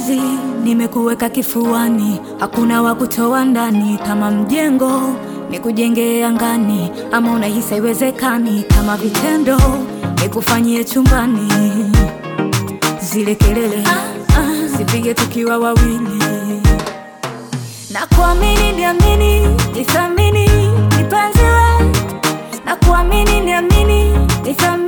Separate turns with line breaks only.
mpenzi, nimekuweka kifuani, hakuna wa kutoa ndani. Kama mjengo nikujengee angani, ama unahisi haiwezekani? Kama vitendo nikufanyie chumbani, zile kelele ah, ah, zipige tukiwa wawili na kuamini niamini, nithamini nipenzi we, na kuamini niamini, nithamini